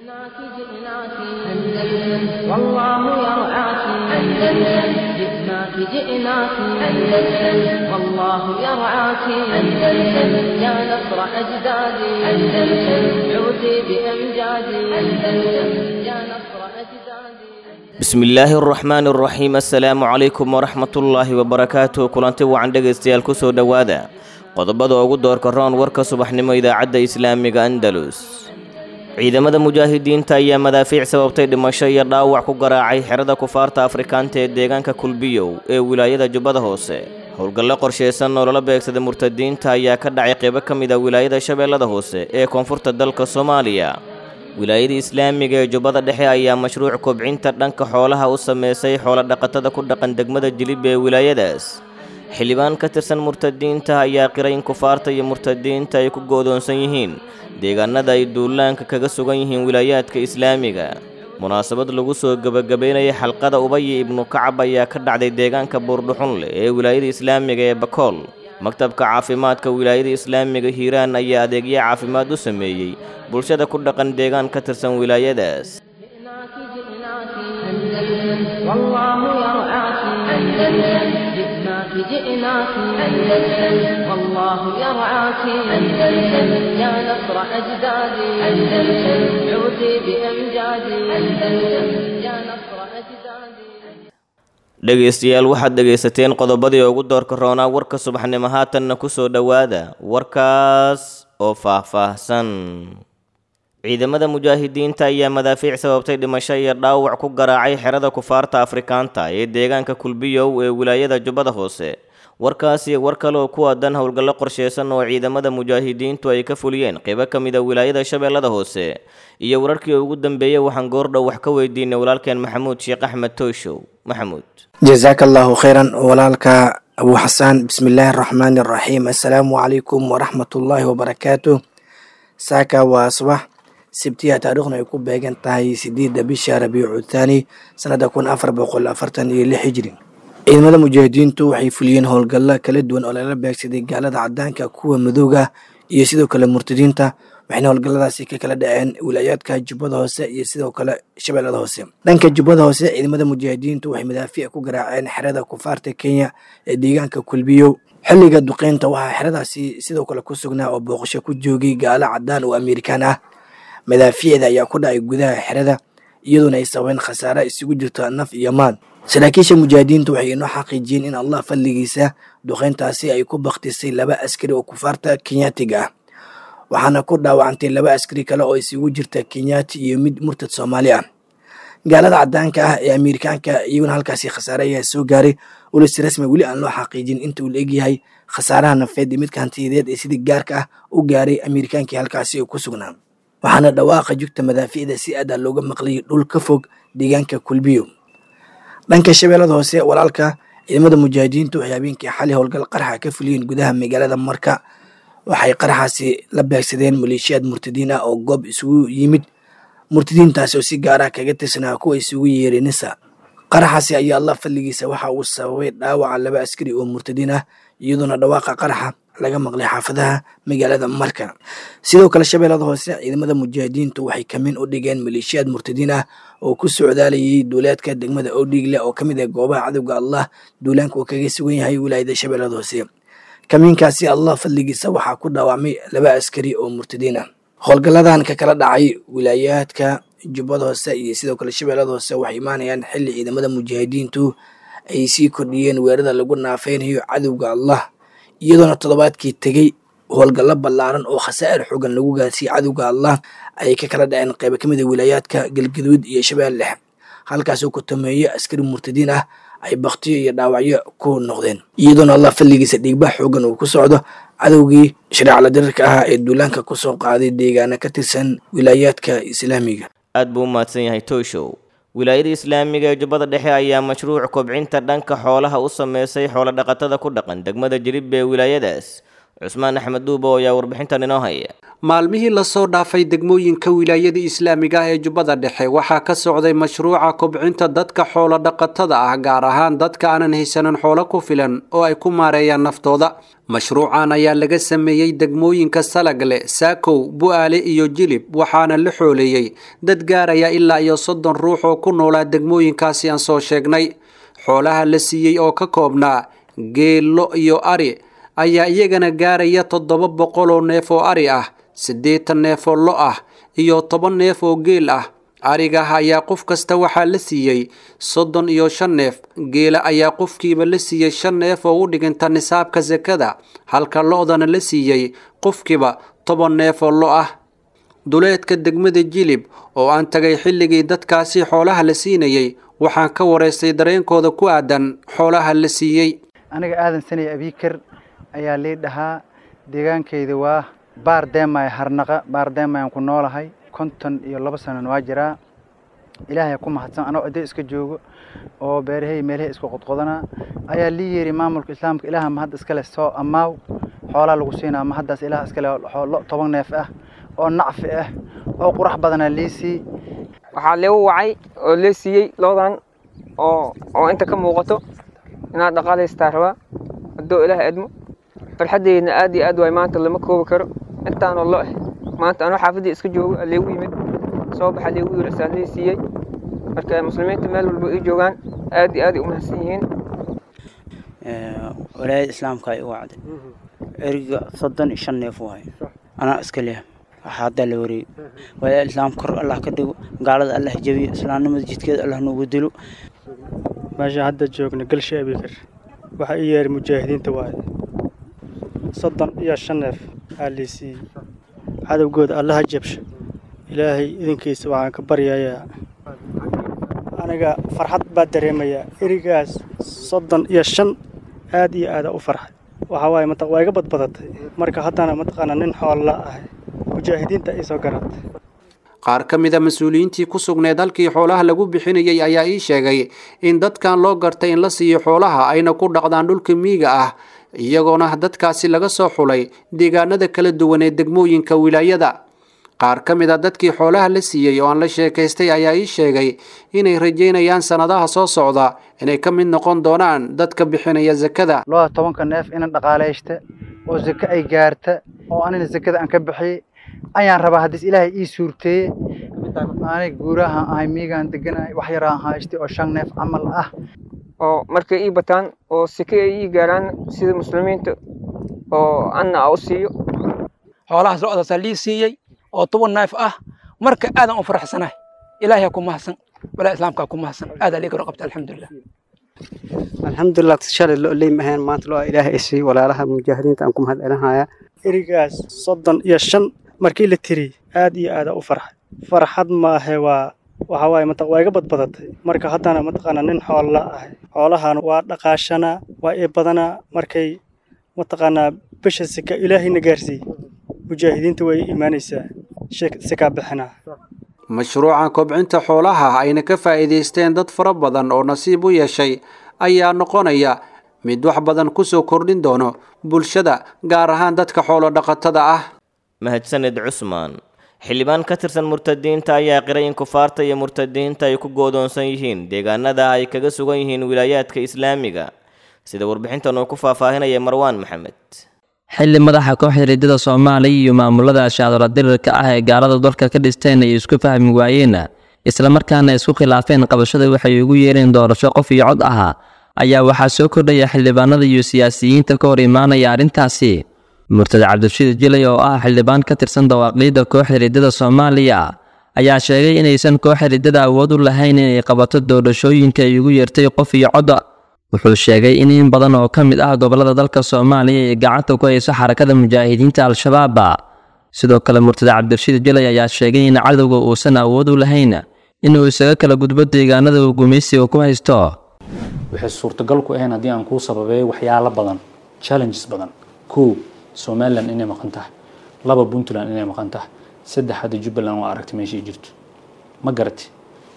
جئناك جئناك أندلس والله يرعاك أندلس جئناك جئناك أندلس والله يرعاك أندلس يا نصر أجدادي أندلس عودي بأمجادي أندلس يا نصر أجدادي bismillaahi araxmaani araxiim assalaamu calaykum waraxmatullaahi wabarakaatuh kulanti wacan dhegaystayaal kusoo dhowaada qodobada ugu doorka roon warka subaxnimo idaacadda islaamiga andalus ciidamada mujaahidiinta ayaa madaafiic sababtay dhimasho iyo dhaawac ku garaacay xerada kufaarta afrikaanta ee deegaanka kulbiyow ee wilaayada jubbada hoose howlgallo qorshaysan oo lala beegsada murtadiinta ayaa ka dhacay qeybo ka mid a wilaayada shabeellada hoose ee koonfurta dalka soomaaliya wilaayada islaamiga ee jubbada dhexe ayaa mashruuc kobcinta dhanka xoolaha u sameysay xoolo-dhaqatada ku dhaqan degmada jilib ee wilaayadaas xildhibaan ka tirsan murtadiinta ayaa qiray in kufaarta iyo murtadiinta ay ku goodoonsan yihiin deegaanada ay duulaanka kaga sugan yihiin wilaayaadka islaamiga munaasabad lagu soo gebagabeynaya xalqada ubaya ibnu kacab ayaa ka dhacday deegaanka buurdhuxunleh ee wilaayada islaamiga ee bakool maktabka caafimaadka wilaayada islaamiga hiiraan ayaa adeegyo caafimaad u sameeyey bulshada ku dhaqan deegaan ka tirsan wilaayadaas جئناك جئناك أندلس والله يرعاك أندلس جئناك جئناك أندلس والله يرعاك أندلس يا نصر أجدادي أندلس عودي بأمجادي أندلس يا نصر أجدادي dhegaystayaal waxaad dhegaysateen qodobadii ugu doorka roonaa warka subaxnimo haatanna ku soo dhowaada warkaas oo faah-faahsan ciidamada mujaahidiinta ayaa madaafiic sababtay dhimasho iyo dhaawac ku garaacay xerada kufaarta afrikaanta ee deegaanka kulbiyow ee wilaayada jubbada hoose warkaasi war kale oo ku aadan howlgallo qorsheysan oo ciidamada mujaahidiintu ay ka fuliyeen qeybo ka mid a wilaayada shabeellada hoose iyo wararkii ugu dambeeyey waxaan goordhow wax ka weydiinay walaalkeen maxamuud sheekh axmed tooshow maxamuud jasaaka allahu khayran walaalka abu xasaan bismillaahi araxmaani araxiim assalaamu calaykum waraxmatullaahi wabarakaatu saaka waa subax sibtiya taariikhna ay ku beegan tahay sideedda bisha rabiicu thaani sanada kun afar boqol afartan iyo lix hijri ciidamada mujaahidiintu waxay fuliyeen howlgallo kala duwan oo lala beegsaday gaalada cadaanka kuwa madooga iyo sidoo kale murtadiinta waxayna howlgalladaasi ka kala dhaceen wilaayaadka jubbada hoose iyo sidoo kale shabeellada hoose dhanka jubbada hoose ciidamada mujaahidiintu waxay madaafiic ku garaaceen xerada kufaarta kenya ee deegaanka kulbiyow xilliga duqeynta waxaa xeradaasi sidoo kale ku sugnaa oo booqasho ku joogay gaalo cadaan oo amerikaan ah madaafiicda ayaa ku dhacay gudaha xerada iyadoona ay sababeen khasaare isugu jirto naf iyo maal saraakiisha mujaahidiintu waxay inoo xaqiijiyeen in allah fadligiisa duqeyntaasi ay ku baktisay laba askari oo kufaarta kenyaatiga ah waxaana ku dhaawacantay laba askari kale oo isugu jirta kenyaati iyo mid murtad soomaali ah gaalada cadaanka ah ee amerikaanka iyaguna halkaasi khasaare ayaa soo gaaray ulisi rasmi weli aan loo xaqiijin inta uu laegyahay khasaaraha nafeed iyo midka hantiyadeed ee sidii gaarka ah u gaaray amerikaankii halkaasi oo ku sugnaa waxaana dhawaaqa jugta madaafiicda si aada looga maqlayay dhul ka fog deegaanka kulbiyo dhanka shabeellada hoose walaalka ciidamada mujaahidiintu waxay habeenkii xali howlgal qaraxa ka fuliyeen gudaha magaalada marka waxay qaraxaasi la beegsadeen maleeshiyaad murtadiin ah oo goob isugu yimid murtadiintaasi oo si gaarah kaga tirsanaa kuwa isugu yeeray nisa qaraxaasi ayaa allah fadligiisa waxa uu sababay dhaawaca laba askari oo murtadiin ah iyadoona dhawaaqa qaraxa laga maqlay xaafadaha magaalada marka sidoo kale shabeellada hoose ciidamada mujaahidiintu waxay kamin u dhigeen maleeshiyaad murtadiin ah oo ku socdaalayay duulaadka degmada odhigle oo kamid ah goobaha cadowga allah duulaanka uu kaga sugan yahay wilaayada shabeellada hoose kamiinkaasi allah fadligiisa waxaa ku dhaawacmay laba askari oo murtadiin ah howlgalladan ka kala dhacay wilaayaadka jubbada hoose iyo sidoo kale shabeellada hoose waxay imaanayaan xilli ciidamada mujaahidiintu ay sii kordhiyeen weerada lagu naafeynayo cadowga allah iyadoona toddobaadkii tegey howlgallo ballaaran oo khasaa'ir xogan lagu gaarsiiyey cadowga allah ayay ka kala dhaceen qaybo ka mid a wilaayaadka galgaduud iyo shabeelle dhexe halkaasoo ku tameeyo askari murtadiin ah ay baktiyo iyo dhaawacyo ku noqdeen iyadoona allah fadligiisa dhiigbax xoogan uu ku socdo cadowgii shareecala dirirka ahaa ee duulaanka ku soo qaaday deegaana ka tirsan wilaayaadka islaamiga aad buu u mahadsan yahay tooshow wilaayada islaamiga ee jubbada dhexe ayaa mashruuc kobcinta dhanka xoolaha u sameysay xoolo-dhaqatada ku dhaqan degmada jilib ee wilaayadaas cusmaan axmed duubo ayaa warbixintan inoo haya maalmihii lasoo dhaafay degmooyinka wilaayada islaamiga ah ee jubbada dhexe waxaa ka socday mashruuca kobcinta dadka xoolo dhaqatada ah gaar ahaan dadka aanan haysanin xoolo ku filan oo ay ku maareeyaan naftooda mashruucan ayaa laga sameeyey degmooyinka salagle saakow bu-aale iyo jilib waxaana la xooleeyey dad gaaraya ilaa iyo soddon ruux oo ku noolaa degmooyinkaasi aan soo sheegnay xoolaha la siiyey oo ka koobnaa geello iyo ari ayaa iyagana gaaraya toddoba boqol oo neef oo ari ah siddeetan neef oo lo ah iyo toban neef oo geel ah arigaah ayaa qof kasta waxaa la siiyey soddon iyo shan neef geela ayaa qofkiiba la siiyey shan neef oo u dhiginta nisaabka sakada halka lo-dana la siiyey qofkiiba toban neef oo lo ah duleedka degmada jilib oo aan tagay xilligii dadkaasi xoolaha la siinayey waxaan ka waraystay dareenkooda ku aadan xoolaha la siiyey aniga aadan sanay abiikar ayaa lii dhahaa deegaankayda waa baar deemaya harnaqa baar deemayaan ku noolahay konton iyo laba sanan waa jiraa ilaahay ku mahadsan anoo ciddo iska joogo oo beerahay meelahay isku qodqodanaa ayaa lii yeeri maamulka islaamka ilaaha mahad iskale soo ammaaw xoolaa lagu siinaa mahaddaas ilaah iskale lo toban neef ah oo nacfi ah oo qurax badanaa lii sii waxaa leegu wacay oo lee siiyey loodan oo oo inta ka muuqato inaad dhaqaalaystaa rabaa haddoo ilaah edmo farxaddeydna aad iyo aad waay maanta lama koobi karo intaanoo lo ah maanta anoo xaafaddii iska joogo aleegu yimid soo baxa leegu yiri asaa lee siiyey marka muslimiinta meel walba ii joogaan aad iyo aad ay u mahadsan yihiin walaayada islaamka ay u wacday eriga soddon iyo shan neef waay anaa iska leh waxaa haddaa la wareegay walaayada islaamka kor allah ka dhigo gaalada allah jabiyo islaamnimada jidkeeda allah noogu dilo meesha hadda joogna galsha abikar waxaa ii yeeray mujaahidiinta waaye soddon iyo shan neef aa lii siiyey cadowgooda allaha jabsho ilaahay idinkiisa waxaan ka baryayaa aniga farxad baa dareemayaa erigaas soddon iyo shan aad iyo aada u farxay waxaa waaye mataq waa iga badbadatay marka haddana mataqaana nin xoolla ahay mujaahidiinta ay soo garatay qaar ka mid a mas-uuliyiintii ku sugneed halkii xoolaha lagu bixinayay ayaa ii sheegay in dadkan loo gartay in la siiyo xoolaha ayna ku dhaqdaan dhulka miyiga ah iyagoona dadkaasi laga soo xulay deegaanada kala duwan ee degmooyinka wilaayada qaar ka mid a dadkii xoolaha la siiyey oo aan la sheekaystay ayaa ii sheegay inay rajaynayaan sannadaha soo socda inay ka mid noqon doonaan dadka bixinaya sakada loda tobanka neef inan dhaqaalaysta oo sake ay gaarta oo anina sakada aan ka bixiyey ayaan rabaa haddiis ilaahay ii suurteeye anig guurahaan ahay miigaan deganahay wax yaraan haystay oo shan neef camal ah oo markay ii bataan oo sike ay ii gaaraan sida muslimiinta oo anna a u siiyo xoolahaas lo-daasaa lii siiyey oo toban neef ah marka aadan u faraxsanahay ilaahay ku mahadsan walaa islaamkaa ku mahadsan aadaa liiga qabta alxamdulilah alxamdulilah shalay lo leym ahayn maanta lo ilaahay isiiy walaalaha mujaahidiinta aan ku mahad celinhayaa erigaas soddon iyo shan markii la tiri aad iyo aada u farxay farxad maahe waa waxaa waaye mataq waa iga badbadatay marka haddana mataqaana nin xoolla ahay xoolahan waa dhaqaashanaa waa ii badanaa markay mataqaanaa bisha sika ilaahayna gaarsiiyey mujaahidiinta way imaanaysaa sikaa bixinaa mashruuca kobcinta xoolaha ayna ka faa'iidaysteen dad fara badan oo nasiib u yeeshay ayaa noqonaya mid wax badan ku soo kordhin doono bulshada gaar ahaan dadka xoolo dhaqatada ah mahadsaned cusmaan xildhibaan ka tirsan murtadiinta ayaa qiray in kufaarta iyo murtadiinta ay ku goodoonsan yihiin deegaanada ay kaga sugan yihiin wilaayaadka islaamiga sida warbixintan uu ku faahfaahinaya marwaan maxamed xilli madaxa kooxda riddada soomaaliya iyo maamulada shaadala dirirka ah ee gaalada dalka ka dhisteen ay isku fahmi waayeen islamarkaana isku khilaafeen qabashada waxay ugu yeereen doorasho qof iyo cod ahaa ayaa waxaa soo kordhaya xildhibaanada iyo siyaasiyiinta ka hor imaanaya arrintaasi murtad cabdirashiid jilay oo ah xildhibaan ka tirsan dawaaqiidda kooxda riddada soomaaliya ayaa sheegay inaysan kooxda riddada awood u lahayn inay qabato doorashooyinka ay ugu yeertay qof iyo cod wuxuu sheegay in in badan oo ka mid ah gobollada dalka soomaaliya ay gacanta ku hayso xarakada mujaahidiinta al-shabaab sidoo kale murtad cabdirashiid jilay ayaa sheegay in cadowga uusan awood u lahayn inuu isaga kala gudbo deegaanada uu gumaysiga ku haysto waxay suurtagal ku ahayn haddii aan kuu sababeeyo waxyaalo badan challenges badan kow somalilan inay maqan tahay laba puntland inay maqan tahay saddex hadda jubbaland waa aragtay meeshay jirto ma garati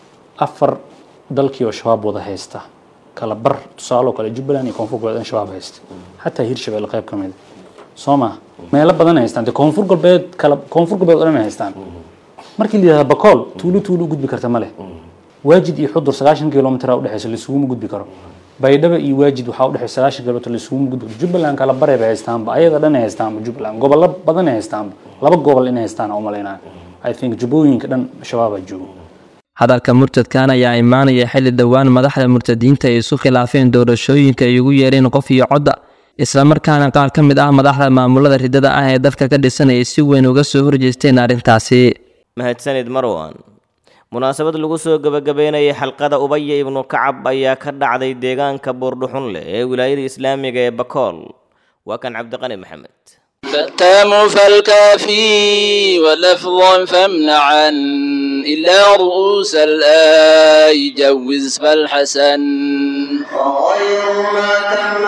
afar dalkii oo shabaab wada haysta kala bar tusaaloo kale jubbaland iyo koonfur goboleed in shabaab haysta xataa hirshabelle qayb ka mid soo ma meelo badan ay haystaan dee koonfur galbeed kala koonfur galbeed oo dhan ay haystaan markii la yidhahda bakool tuulo tuulo u gudbi karta ma leh waajid iyo xudur sagaashan kilomitr udhexeysa laisuguma gudbi karo baydhaba iyo waajid waxaa udhexeysa sagaashan kilomitr laisuguma gudbi karo jubbaland kala bare bay haystaanba ayaga dhan ay haystaanba jubbaland gobollo badan ay haystaanba laba gobol inay haystaan u malaynaa i think jubbooyinka dhan shabaabaa joogo hadalka murtadkan ayaa imaanaya xilli dhowaan madaxda murtadiinta ay isu khilaafeen doorashooyinka ay ugu yeereen qof iyo codda islamarkaana qaar ka mid ah madaxda maamulada ridada ah ee dalka ka dhisan ay si weyn uga soo horjeesteen arrintaasi mahadsanid marwan munaasabad lagu soo gebagabeynayay xalqada ubaya ibnu kacab ayaa ka dhacday deegaanka buurdhuxunleh ee wilaayada islaamiga ee bakool waa kan cabdiqani maxamed فالتام فالكافي ولفظا فامنعا إلا رؤوس الآي جوز فالحسن وغير ما تم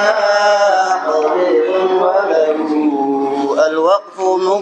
طبيب وله الوقف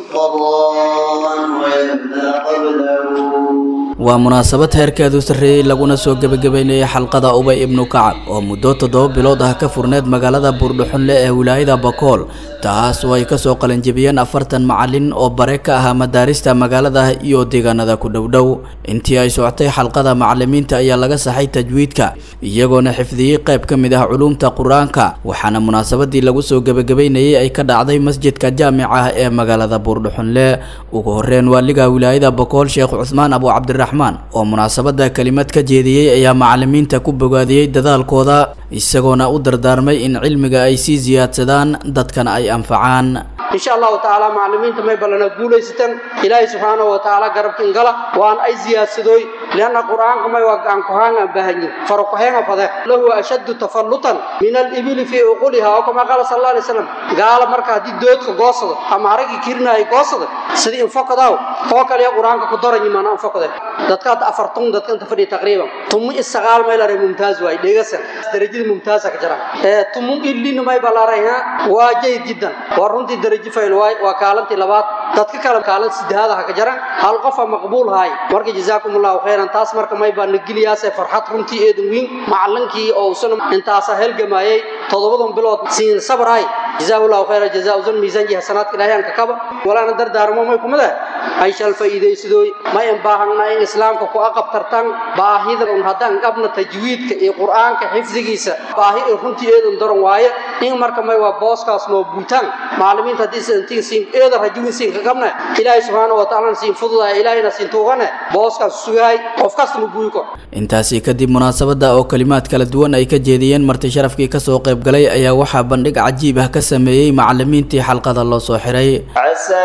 مضطرا ويبدا قبله waa munaasabad heerkeedu sarreeyey laguna soo gebagabeynayay xalqada ubay ibnu kacab oo muddo toddoba bilood ah ka furneed magaalada buurdhuxunle ee wilaayada bakool taas oo ay kasoo qalanjebiyeen afartan macalin oo bare ka ahaa madaarista magaalada iyo deegaanada ku dhowdhow intii ay socotay xalqada macalimiinta ayaa laga saxay tajwiidka iyagoona xifdiyey qayb ka mid ah culuumta qur-aanka waxaana munaasabadii lagu soo gebagabeynayay ay ka dhacday masjidka jaamica ah ee magaalada buurdhuxunle ugu horreyn waaliga wilaayada bakool sheekh cusmaan abu cabdiraxmaan oo munaasabada kelimad ka jeediyey ayaa macalimiinta ku bogaadiyey dadaalkooda isagoona u dardaarmay in cilmiga ay sii siyaadsadaan dadkana ay anfacaan insha allahu tacaala macalimiinta may ballana guulaysataan ilaahay subxaanahu wa tacaala garabkin gala waan ay siyaadsadooy lianna qur'aanka may waa gacan kuhaan aan baahanyin farakuheena fade lahu ashaddu tafallutan min alibili fii uquliha oo kama qaala sal alla alay slam gaala marka haddii doodka goosado ama haragii kirinaaya goosada sidii infokadaw oo kale qur'aanka ku daranyi maana infokade dadka hadda afartun dadka inta fadhiya taqriiban tumu isagaal may laray mumtaaz waay dhegasan darajada mumtaaza ka jira ee tumu illina may balaray ha waa jayd jiddan waa runtii darajo fayl waay waa kaalantii labaad dadka kale kaalan sideedaad ha ka jira hal qofa maqbuul haay marka jazaakum allahu khayran taas marka may baa nageliyaasee farxad runtii eedan weyn macalinkii oo usana intaasa helgamayay toddobadan bilood siin sabray جزاه الله خير جزاء زن ميزان جه سنات كلاه أنك كبا ولا ندر دار ما يكون ده أي شال فائدة سدوي ما ينباهن ما إن إسلام كو أقب ترتان باهيد أن هذا قبل تجويد كالقرآن كحفظ جيسا باهي إخنتي إيدن درن وايا إن مركب ما هو باس كاس نو بوتان معلمين تدي سنتين سين إيدر هجوين سين كقبنا إلهي سبحانه وتعالى سين فضل إلهي نسين توغنا باس كاس سوهاي أفكاس نبويكو intaasi kadib munaasabada oo kalimaad kala duwan ay ka jeediyeen marti sharafkii kasoo qayb galay ayaa waxaa bandhig cajiib ah ka sameeyey macalimiintii xalqada loo soo xiray عسى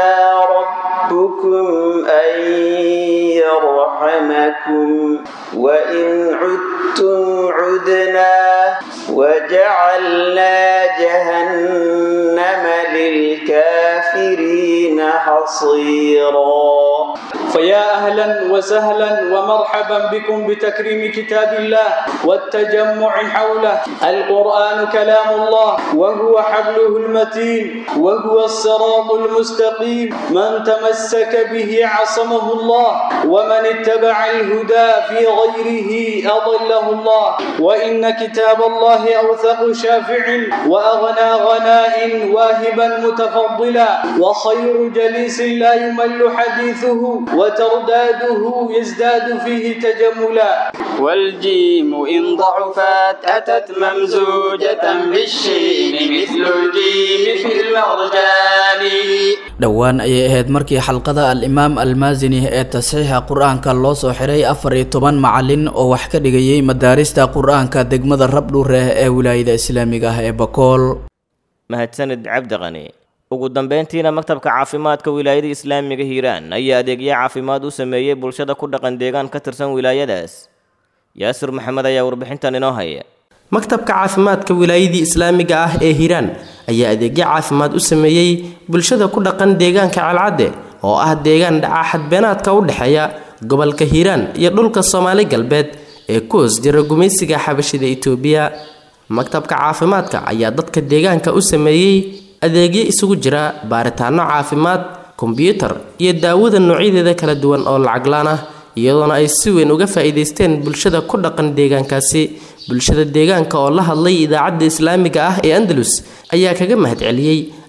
ربكم أن يرحمكم وإن عدتم عدنا وجعلنا جهنم للكافرين حصيرا فيا أهلا وسهلا ومرحبا بكم بتكريم كتاب الله والتجمع حوله القرآن كلام الله وهو حبله المتين وهو الصراط المستقيم من تمسك به عصمه الله ومن اتبع الهدى في غيره أضله الله وإن كتاب الله أوثق شافع وأغنى غناء واهبا متفضلا وخير جليس لا يمل حديثه وترداده يزداد فيه تجملا والجيم إن ضعفت أتت ممزوجة بالشين مثل الجيم في المرجان dhowaan ayay ahayd markii xalqada al-imaam almaasini ee tasxiixa qur-aanka loo soo xiray afar iyo toban macalin oo wax ka dhigayay madaarista qur-aanka degmada rabdhuureh ee wilaayada islaamiga ah ee bakool mahadsanid cabdiqani ugu dambeyntiina maktabka caafimaadka wilaayada islaamiga hiiraan ayaa adeegyo caafimaad u sameeyey bulshada ku dhaqan deegaan ka tirsan wilaayadaas yaasir maxamed ayaa warbixintan inoo haya maktabka caafimaadka wilaayadii islaamiga ah ee hiiraan ayaa adeegyo caafimaad u sameeyey bulshada ku dhaqan deegaanka calcadde oo ah deegaan dhaca xadbeenaadka u dhexeeya gobolka hiiraan iyo dhulka soomaali galbeed ee ku hoos jira gumaysiga xabashida itoobiya maktabka caafimaadka ayaa dadka deegaanka u sameeyey adeegyo isugu jira baaritaano caafimaad kombyuutar iyo daawada noocyadeeda kala duwan oo lacaglaan ah iyadoona ay si weyn uga faa'iidaysteen bulshada ku dhaqan deegaankaasi bulshada deegaanka oo la hadlay idaacadda islaamiga ah ee andalus ayaa kaga mahadceliyey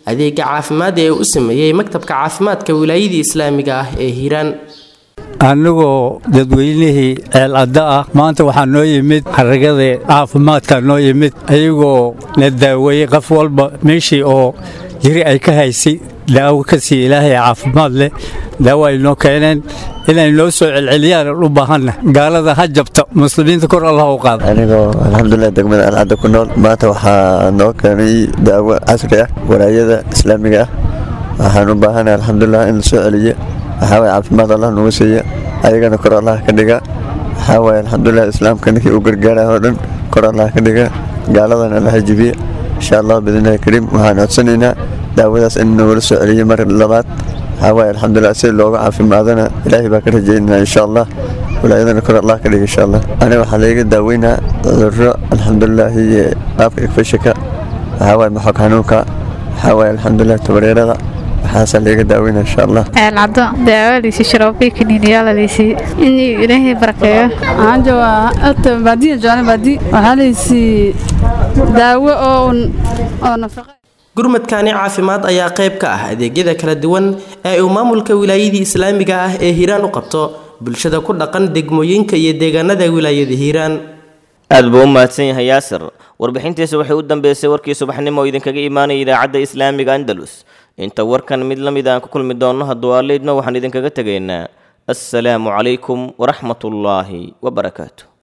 adeega caafimaad ee u sameeyey maktabka caafimaadka wilaayadii islaamiga ah ee hiiraan annagoo dadweynihii ceelcadda ah maanta waxaa noo yimid xaragadii caafimaadka noo yimid ayagoo na daaweeyey qof walba meeshii oo jiri ay ka haysay daawo ka sii ilaahay caafimaad leh daawo ay noo keeneen inay noo soo celceliyaan u baahanna gaalada ha jabta muslimiinta kor allah u qaada anigoo alxamdulilah degmada alcadda ku nool maanta waxaa noo keenay daawo casri ah walaayada islaamiga ah waxaan u baahanahay alxamdulilah in la soo celiyo waxaa waye caafimaad allah nagu siiya ayagana kor allah ka dhiga waxaa waye alxamdulilah islaamka ninkii u gargaaraya oo dhan kor allah ka dhiga gaaladana allah jibiya insha allah biidnillahi kariim waxaan codsanaynaa daawadaas in nagula soo celiyo mar labaad waxaa waye alxamdulilah si looga caafimaadana ilaahay baa ka rajaynaa insha allah walaayadana kor allah ka dhiga insha allah aniga waxaa layga daaweynaa cudurro alxamdulilah iyo qaabka igfashika waxaa waye maxog xanuunka waxaa waye alxamdulilah tabareerada waxaasaa layga daaweyna insha allah ceelcaddo daawadiisi sharoobii kaniiniyaaladiisii inuu ilaahay barakeeyo waxaan joogaa ata baadiya jecla baadi waxaa laysii daawo oo oo nafaqa gurmadkani caafimaad ayaa qayb ka ah adeegyada kala duwan ee uu maamulka wilaayadii islaamiga ah ee hiiraan u qabto bulshada ku dhaqan degmooyinka iyo deegaanada wilaayada hiiraan aad buu u mahadsan yahay yaasir warbixintiisa waxay u dambeysay warkii subaxnimo oo idinkaga imaanaya idaacadda islaamiga andalus inta warkan mid la mid aan ku kulmi doonno hadduu aaleydno waxaan idinkaga tegaynaa assalaamu calaykum waraxmatullaahi wabarakaatu